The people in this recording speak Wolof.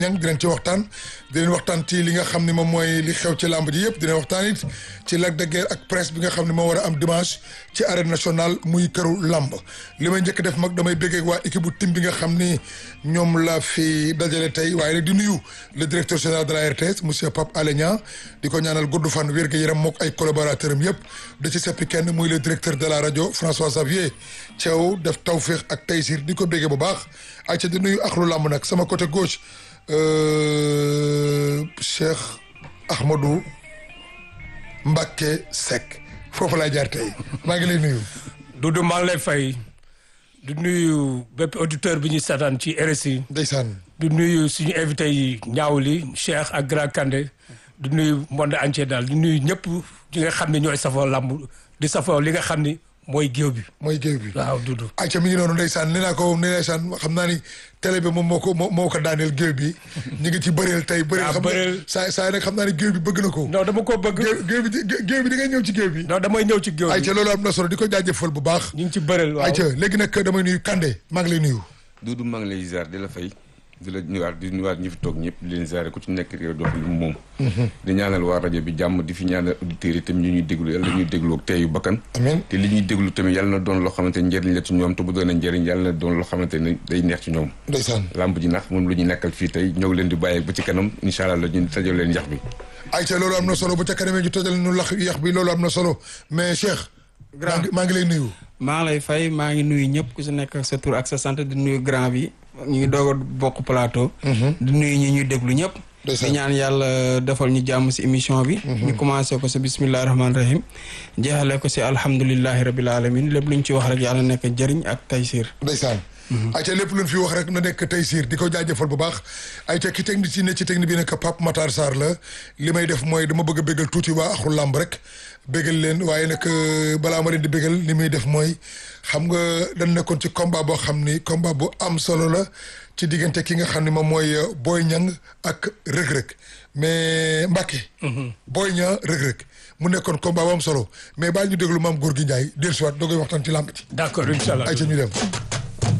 ñang dinañ ci waxtaan dinañ waxtaan ci li nga xam ne moom mooy li xew ci làmb ji yëpp dinañ waxtaan it ci Lac de Guiers ak presse bi nga xam ne moo war a am dimanche ci arène nationale muy këru làmb li may njëkk def mag damay béggee waa équipe bu tim bi nga xam ni ñoom la fi dajale tey waaye nag di nuyu le directeur général de la RTS monsieur Pape Alé Niang di ko ñaanal gudd fan wér gu yaram mook ay collaborateurs am yëpp da ci seppi kenn muy le directeur de la rajo François Xavier Thiaw def tawféex ak taysir di ko béggee bu baax ay ca di nuyu axlu làmb nag sama côté gauche Cheikh Ahmadou Mbacké Seck foofu laay jaar tey maa ngi lay nuyu. Doudou maa ngi lay fay du nuyu bépp auditeur bi ñu seetaan ci RSI. ndeysaan. du nuyu suñu invité yi ñaawli Cheikh ak Grand Kandé du nuyu monde entier daal du nuyu ñëpp ñi nga xam ne ñooy safoo làmb di safoo li nga xam ni mooy géew bi. mooy géew bi waaw Doudou. ayca mi ngi noonu ndeysaan nee naa ko ndeysaan xam naa ni télé bi moom moo ko moo ko daaneel géew bi ñu ngi ci bëreel tey. bëreel xam bëreel nga saa saa nag xam naa ni géew bi bëgg na ko. non dama ko bëgg. géew géew bi géew bi di ngay ñëw ci géew bi. non damay ñëw ci géew bi. ayca loolu am na solo di ko jaajëfal bu baax. ñu ngi ci bëreel waaw ayca léegi nag damay nuyu Kandé maa ngi lay nuyu. Doudou maa ngi lay ziar di la fay di la nuyuwaat di nuyuwaat ñi fi toog ñëpp di leen ziare ku ci nekk réew dox lu moom di ñaanal waa rajo bi jàmm di fi ñaanal auditeurs yi tamit ñu ñuy déglu yàlla ñuy déglu ak teeyu bakkan amiin te li ñuy déglu tamit yàlla na doon loo xamante ne njëriñ la ci ñoom te bu doon njëriñ yàlla na doon loo xamante ne day neex ci ñoom ndeysaan lamb ji nax moom lu ñu nekkal fii tey ñëw leen di bàyyi ba ci kanam incha allah la ñu tajal leen yax bi ayca loolu am na solo bu ca kanamee ñu tojal ñu lax yax bi loolu am na solo mais Cheikh grand maa ngi lay nuyu maa ngi lay fay maa ngi nuyu ñëpp ku si nekk sa tur ak sa sant di nuyu grand bi ñu ngi doog a bokk plateau. di nuyu ñi ñuy déglu ñëpp. di ñaan yàlla defal ñu jàmm si émission bi. ñu commencé ko si bisimilah rahmaani rahim. jeexale ko si alhamdulilahi rabil alamin lépp lu ñu ci wax rek yàlla nekk njëriñ ak taysir. ndeysaan ayca lépp luñ fi wax rek na nekk taysir di ko jaajëfal bu baax ayca ki technique ci ne ci technique bi nekk Pape Matar Sarr la li may def mooy dama bëgg a bégal tuuti waa axul làmb rek bégal leen waaye nag balaa ma leen di bégal li muy def mooy xam nga dañ nekkoon ci combat boo xam ni combat bu am solo la ci diggante ki nga xam ni moom mooy Boy Niang ak rëg-rëg mais Mbacke Boy Niang rëg-rëg mu nekkoon combat bu am solo mais baal ñu déglu maam góor gi Ndiaye dellusiwaat doo koy waxtaan ci làmb ci d'accord incha allah ayca ñu dem